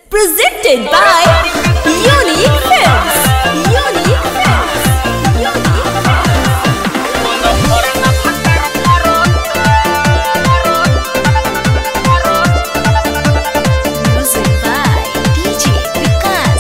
Presented by Unique Films. Unique Films. Unique Films. Music by DJ Vikas.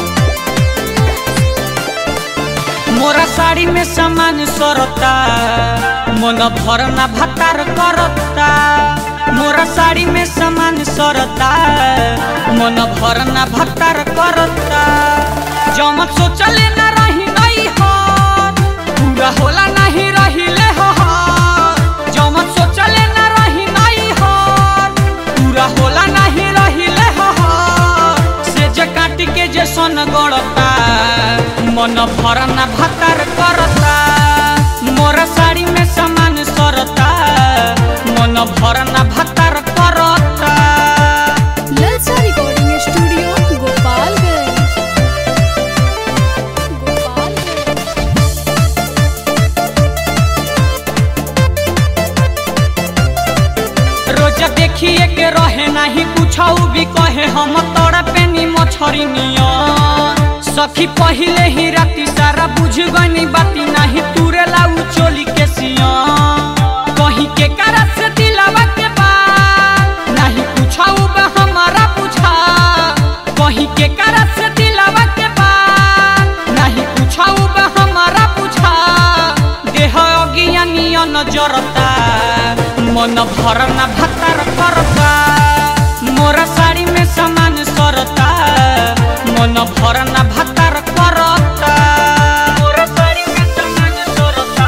मोरा साड़ी में सामान सरता मन भरना भतार करता मोरा साड़ी में सामान सरता मन भरना भतार करता जमत सोचले ना रही नहीं हो पूरा होला नहीं रहिले हो जमत सोचले ना रही नहीं हो पूरा होला नहीं रहिले हो से जे काट के जे सन गड़ता मन भरना भतार करता मोरा साड़ी में सामान सरता मन भरना भतार करता ललचा रिकॉर्डिंग स्टूडियो गोपालगंज गोपालगंज रोज देखिए के रहे नहीं कुछ भी कहे हम तोड़ पेनी मछरी नियन सखी पहिले ही राती सारा बुझ गनी बाती नहीं तुरे लाऊ चोली के सियन कहीं के करा से दिलावा के बात नहीं पूछाऊ बा हमारा बुझा कहीं के करा से दिलावा के बात नहीं पूछाऊ बा हमारा बुझा देह अज्ञानियन जरता मन भरना भतार करता मोरा साड़ी में सामान सरता मन भरना भतार करता मोरा साड़ी में सामान सरता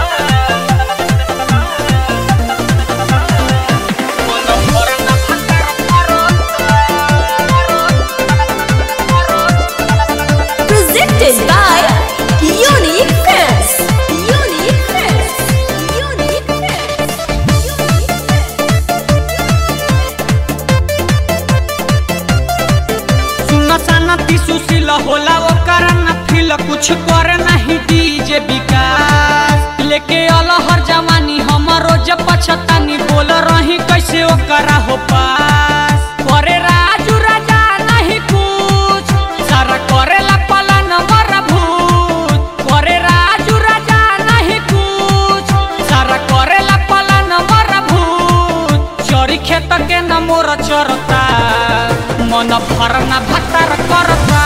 मन भरना भतार Presented by Unique Films. Unique Films. Unique Films. सुन साना सुशील होला ओकर न फील कुछ कर नहीं डीजे विकास लेके अलहर जवानी हमरो जब पछतानी बोल रही कैसे ओकरा हो पास करे राजू राजा नहीं कुछ सारा करेला पलन मर भूत करे राजू राजा नहीं कुछ सारा करेला पलन मर भूत चोरी खेत के न मोर चरता मन भरना भतार करता